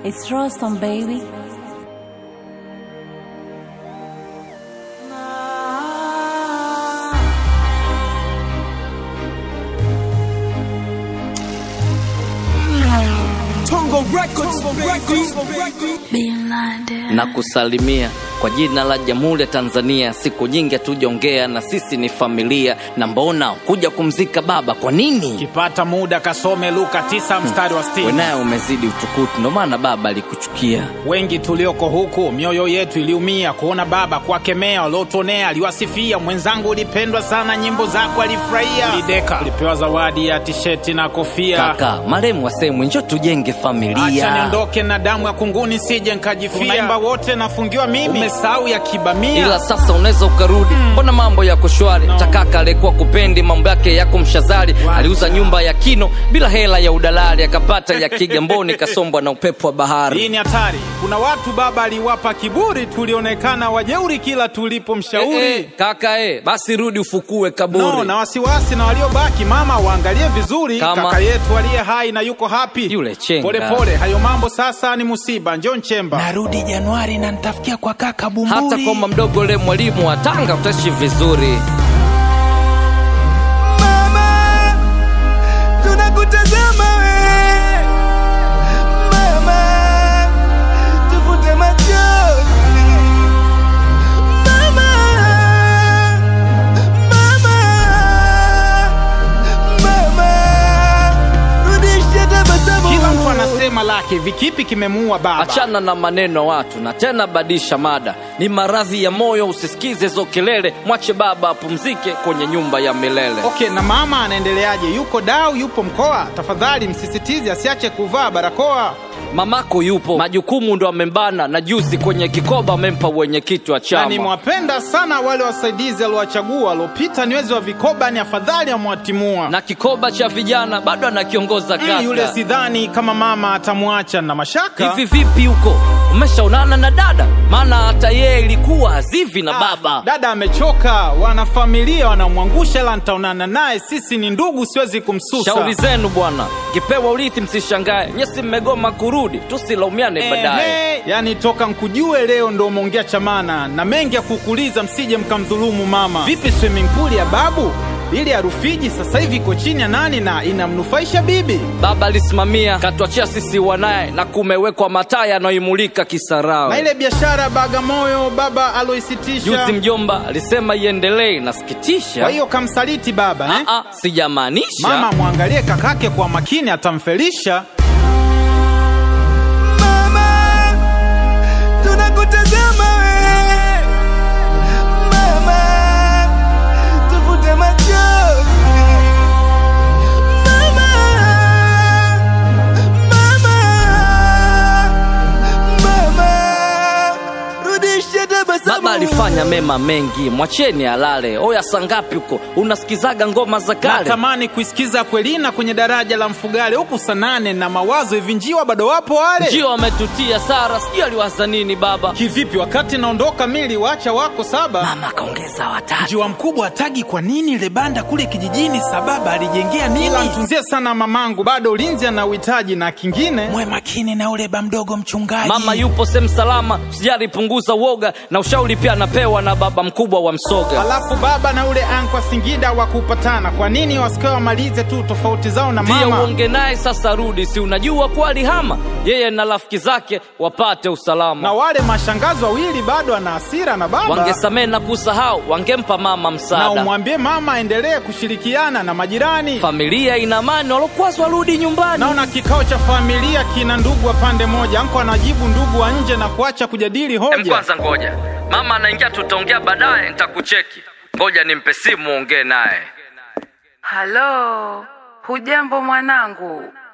It's Rostam, baby. Tongo Records, baby. na kusalimia kwa jina la Jamhuri ya Tanzania. Siku nyingi hatujaongea na sisi ni familia, na mbona kuja kumzika baba? Kwa nini kipata muda kasome Luka 9 mstari wa 60. wenaye umezidi utukutu? Ndo maana baba alikuchukia. Wengi tulioko huku mioyo yetu iliumia kuona baba kuwakemea waliotuonea. Aliwasifia mwenzangu, ulipendwa sana, nyimbo zako alifurahia. Lideka ulipewa zawadi ya tisheti na kofia. Kaka maremu wasemwe, njo tujenge Acha familia. niondoke na damu ya kunguni, sije nkajifia. Tunaimba wote, nafungiwa mimi, umesahau ya kibamia. ila sasa unaweza ukarudi, mbona mambo yako shwari? No. Takaka alikuwa kupendi mambo yake yako mshazari, aliuza nyumba ya kino bila hela ya udalali, akapata ya Kigamboni, kasombwa na upepo wa bahari. Hii ni hatari. Kuna watu baba aliwapa kiburi, tulionekana wajeuri kila tulipomshauri. Eh, eh, kaka eh, basi rudi ufukue kaburi. No, na wasiwasi na waliobaki, mama waangalie vizuri. Kama- Kaka yetu aliye hai na yuko happy. Yule chenga. Pole pole, hayo mambo sasa ni musiba. Njoo Nchemba. Narudi Januari na nitafikia kwa kaka Bumburi. hata kwamba mdogo le mwalimu wa Tanga utaishi vizuri. Mama, tunakutazama we. Mama, tufute machozi. Mama, mama, mama, rudisha tabasamu. Kila mtu anasema lake, vikipi kimemuua baba. Achana na maneno ya watu na tena badisha mada, ni maradhi ya moyo, usisikize hizo kelele, mwache baba apumzike kwenye nyumba ya milele. Okay, na mama anaendeleaje? Yuko dau, yupo mkoa? Tafadhali msisitize asiache kuvaa barakoa. Mamako yupo, majukumu ndo amembana, na juzi kwenye kikoba amempa wenyekiti wa Na chama. nimewapenda sana wale wasaidizi aliowachagua waliopita niwezi wa vikoba, ni afadhali amwatimua. na kikoba cha vijana bado anakiongoza Mm, kaka. yule sidhani kama mama atamwacha na mashaka. Hivi vipi huko, umeshaonana na dada? Maana hata yeye ilikuwa hazivi na baba. Dada amechoka, wanafamilia wanamwangusha, ila nitaonana naye, sisi ni ndugu, siwezi kumsusa. Shauri zenu bwana, kipewa urithi msishangae, nyesi mmegoma kurudi, tusilaumiane baadaye. Ehe, yani toka nkujue leo ndo umeongea chamana na mengi ya kukuuliza, msije mkamdhulumu mama. Vipi swimming pool ya babu ili ya Rufiji sasa hivi iko chini ya nani na inamnufaisha bibi? Baba alisimamia katuachia sisi wanaye, na kumewekwa mataa yanayoimulika Na Kisarawe. ile biashara ya Bagamoyo baba aloisitisha, Juzi mjomba alisema iendelee, kwa nasikitisha. hiyo kamsaliti baba eh? Ah, ah, sijamaanisha Mama mwangalie kakake kwa makini, atamfelisha. Mama, tunakutazama we. Mama, tufute machozi. Mama, mama, mama, rudisha tabasamu. Baba alifanya mema mengi, mwacheni alale. Oya, sangapi huko unasikizaga ngoma za kale? Natamani kuisikiza Kwelina kwenye daraja la Mfugale huku sanane na mawazo hivi, njiwa bado wapo wale Ndio ametutia Sara, sijui aliwaza nini baba. kivipi? Wakati naondoka mili wacha wako saba Mama kaongeza watatu. Njiwa mkubwa atagi kwa nini ile banda kule kijijini, sababa alijengea nini? Ila mtunzie sana mamangu, bado ulinzi ana uhitaji na kingine. Mwe makini na ule ba mdogo mchungaji. Mama yupo sehemu salama, sijali punguza uoga, na ushauri pia anapewa na baba mkubwa wa Msoga. Alafu baba na ule ankwa Singida wa kupatana, kwa nini wasikae wamalize tu tofauti zao na Pia mama? uonge naye sasa, rudi, si unajua kuwa alihama yeye na rafiki zake wapate Na usalama. wale mashangazi wawili bado ana hasira na baba, Wangesamehe na kusahau, wangempa mama na msaada. umwambie mama aendelee kushirikiana na majirani. Familia ina amani, walokwazwa warudi nyumbani. Naona kikao cha familia kina ndugu wa pande moja, anko anajibu ndugu wa nje na kuacha kujadili Em, hoja. kwanza ngoja, mama anaingia, tutaongea baadaye, nitakucheki. Ngoja nimpe simu, ongee naye. Halo, hujambo mwanangu?